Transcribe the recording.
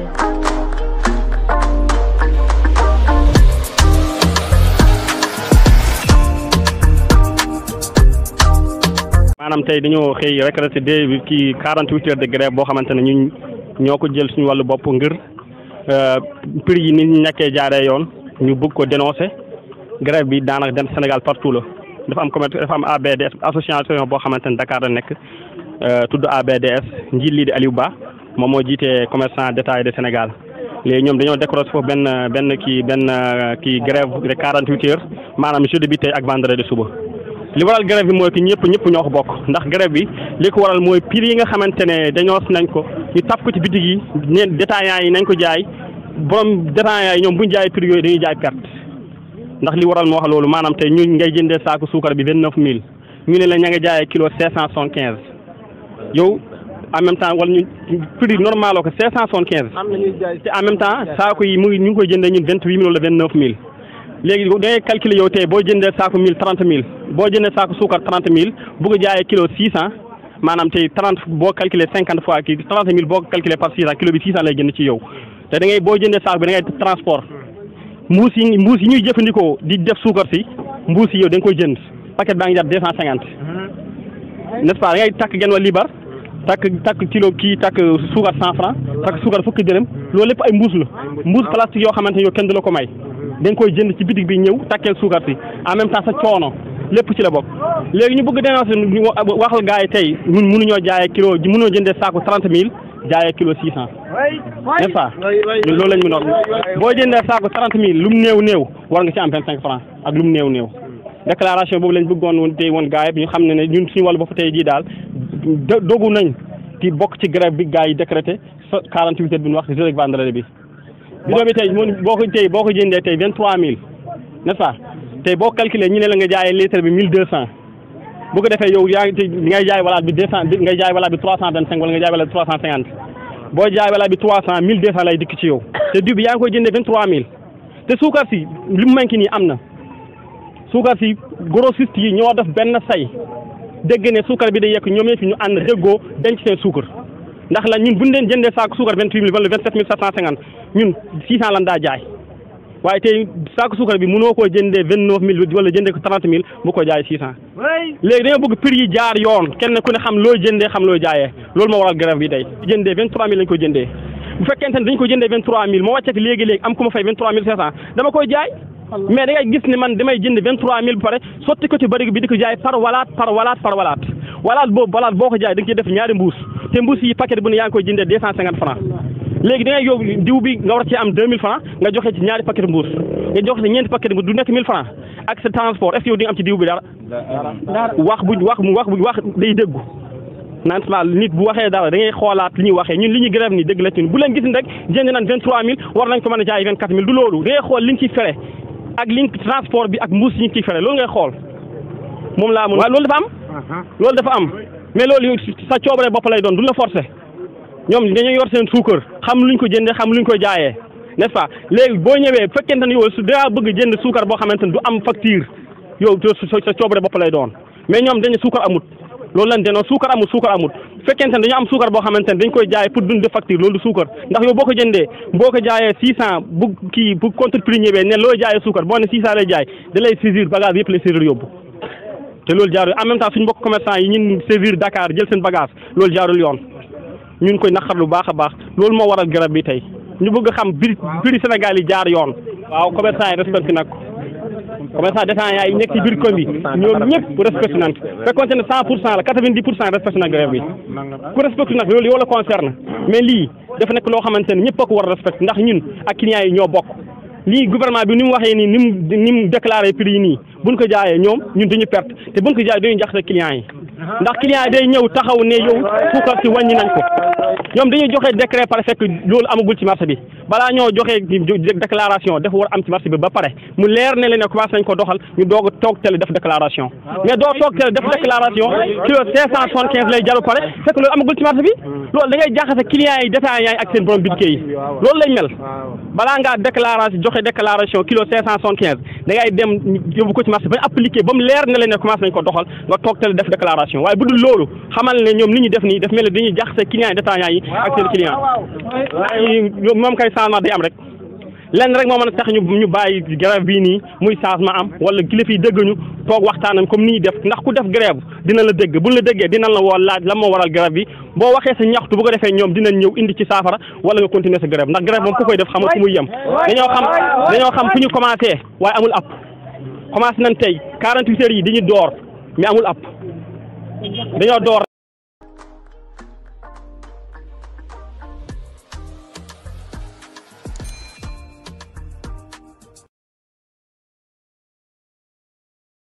maanaam tey dañoo xëy récrété de kii quarante huit heures de grève boo xamante ne ñun ñoo ko jël suñu wàllu bopp ngir prix yi nit ñi ñàkkee jaaree yoon ñu bëgg ko dénoncer grève bi daanaka dem Sénégal partout la dafa am commerce dafa am ABDS association boo xamante ne Dakar la nekk tudd ABDS njiit lii di Aliou Ba moom moo jiite commerçant détail de Sénégal léegi ñoom dañoo décroché foofu benn benn kii benn kii grève de quarante huit heures maanaam jeudi bi tey ak vendredi suba. li waral grève bi mooy que ñëpp ñëpp ñoo ko bokk ndax grève bi li ko waral mooy prix yi nga xamante ne dañoo nañ ko ñu taf ko ci bitig yi neen détaillants yi nañ ko jaay borom détaillants yi ñoom bu ñu jaay prix yooyu dañuy jaay perte ndax li waral moo wax loolu maanaam tey ñu ngay jëndee saaku suukar bi vingt neuf mille ñu ne la ña nga jaayee kilo cinq cent soixante quinze yow en même temps wala ñu prix normal ko cinq cent soixante quinze te en même temps saaku yi mu ngi ñu ngi koy jëndee ñun vingt huit mille wala vingt neuf mille léegi da ngay calculer yow tey boo jëndee saako mille trente mille boo jëndee saako suukar trente mille bugg a jaayee kilo six cent maanaam tey trente boo calculer cinquante fois kii trente mille boo ko calculer par six cent kilo bi six cent lay jënd ci yow te da ngay boo jëndee saako bi da ngay transport mbuus yi mbuus yi ñuy jëfandikoo di def suukar si mbuus yi yow da nga koy jënd paquet baa ngi jar deux cent cinquante n'est-ce pas da ngay takk genn wa libar takk takk kilo kii takk suukar cent franc takk suukar fukki dërëm loolu lépp ay mbuus la mbuus plastique yoo xamante ne yow kenn du la ko may da nga koy jënd ci bitig bi ñëw takkeel suukar si en même temps sa coono lépp ci la bokk léegi ñu bëgg dénoncer ñu waxal gars yi tey ñun mënuñoo jaayee kilo mënuñoo jëndee saako trente mille jaayee kilo six cent n'est-ce pas ñun loolu lañ mu noon boo jëndee saako trente mille lu mu néew néew war nga ci am vingt cinq franc ak lu mu néew néew déclaration boobu lañ bëggoon woon tey woon gars yi ñu xam ne ne ñun suñu wàllu bopp tey jii daal dogu nañ ci bokk ci grève bi gars yi décrété quarante huit heures bi ñu wax jeudi ak vendredi bi bidon bi tey mun boo ko tey boo ko jëndee tey vingt trois mille n'est-ce pas tey boo calculé ñu ne la nga jaayee litre bi mille deux cent bu ko defee yow yaa ngi tey ngay jaay walaat bi deux cent ngay jaay walaat bi trois cent vingt cinq wala nga jaay walaat bi trois cent cinquante boo jaay walaat bi trois cent mille deux cent lay dikk ci yow te diw bi yaa ngi koy jëndee vingt trois mille te suukar si li mu manqué nii am na suukar si grossiste yi ñoo def benn say dégg ne suukar bi day yekk ñoom ñëpp ñu ànd déggoo denc seen suukar ndax la ñun bu ñu leen jëndee saako suukar vingt huit mille wala vingt sept mille sept cent cinquante ñun six cent lan daa jaay waaye tey saako suukar bi mënoo koo jëndee vingt neuf mille wala jëndee ko trente mille bu ko jaay six cent léegi dañoo bëgg prix yi jaar yoon kenn ku ne xam looy jëndee xam looy jaayee loolu moo waral grève bi tey jëndee vingt trois mille lañ ko jëndee bu fekkente ne dañ ko jëndee vingt trois mille moo wàccati léegi-léegi am ku ma fay vingt trois mille cinq cent dama koy jaay mais da ngay gis ne man damay jënd vingt trois mille ba pare sotti ko ci barigo bi di ko jaay par walaat par walaat par walaat walaat boobu walaat boo ko jaay da nga ciy def ñaari mbuus te mbuus yi paquet bu ne yaa ngi koy jëndee deux cent cinquante franc léegi da ngay yow diw bi nga war ci am deux mille franc nga joxe ci ñaari paquet mbuus nga joxe ci ñeenti paquet mbuus du nekk mille franc ak sa transport est-ce que yow di nga am ci diw bi dara wax bu wax mu wax bu wax day déggu naan sama nit bu waxee dara da ngay xoolaat li ñuy waxee ñun li ñuy grève ni dëgg la ci bu leen gis ni rek jënd naan vingt trois mille war nañ ko mën a jaay vingt quatre mille du loolu da ngay xool li ñu ciy fere ak li transport bi ak mbuus yi ñu ciy fere loolu ngay xool moom laa mun waaye loolu dafa am loolu dafa am mais loolu sa coobare bopp lay doon du la forcer ñoom dañoo yor seen suukar xam luñ ko jëndee xam luñ ko jaayee n'est-ce pas léegi boo ñëwee bu fekkente ne yow su daa bëgg jënd suukar boo xamante ne du am facture yow sa coobare bopp lay doon mais ñoom dañu suukar amut loolu lañ denoon suukar amut suukar amut fekkente ne dañu am suukar boo xamante ne dañ koy jaay pour dund facture loolu du suukar ndax yow boo ko jëndee boo ko jaayee six cent bu kii bu contre prix ñëwee ne looy jaayee suukar boo ne six cent lay jaay da lay saisir bagage yëpp lay saisir yóbbu te loolu jaarul en même temps suñu mbokk commerçant yi ñun saisir Dakar jël seen bagage loolu jaarul yoon ñu ngi koy naqar lu baax a baax loolu moo waral garab bi tey ñu bëgg xam prix prix Sénégal yi jaar yoon waaw commerçant yi respecté nag commerçant détaillant yi nekk ci biir commune bi ñoom ñëpp respecté nañ fekkonte ne cent pour cent la quatre-vingt-dix pour cent respecté na grève bi ku respecté nag loolu yow la concerne mais lii dafa nekk loo xamante ne ñëpp a ko war a respecté ndax ñun ak clients yi ñoo bokk lii gouvernement bi ni mu waxee nii ni mu ni mu déclaré prix yi nii buñ ko jaayee ñoom ñun dañu perte te buñ ko jaayee dañuy jaxase clients yi ndax client yi day ñëw taxaw ne yow suukar si wàññi nañ ko ñoom dañuy joxe décret pare fekk loolu amagul ci marché bi balaa ñoo joxe déclaration dafa war am ci marché bi ba pare mu leer ne leen ne commencé nañ ko doxal ñu doog a toog télé def déclaration mais doo toog télé def déclaration kilo cinq cent soixante quinze lay jaru pare fekk loolu amagul ci marché bi loolu da ngay jaxase client yi détaillant yi ak seen borom bitike yi loolu lay mel balaa ngaa déclaration joxe joxe déclaration kilo cinq cent soixante quinze da ngay dem yóbbu ko ci marché ba ñu appliqué ba mu leer ne la ne commencé nañ ko doxal nga toog teel def déclaration waaye bu dul loolu xamal ne ñoom li ñu def nii daf mel ne dañuy jaxase clients yi détaillants yi ak seen client waaye moom kay changement day am rek lenn rek moo mën a tax ñu ñu bàyyi grève bii nii muy changement am wala kilifa yi dégg ñu toog waxtaanam comme ni ñuy def ndax ku def grève dina la dégg buñ la déggee dina la woo laaj la moo waral grève bi boo waxee sa ñaxtu bu ko defee ñoom dinañ ñëw indi ci saafara wala nga continuer sa grève ndax grève moom ku koy def xamal fu muy yem dañoo xam dañoo xam fu ñu commencé waaye amul app commencé nañ tey 48 heures yi dañuy door mais amul app dañoo door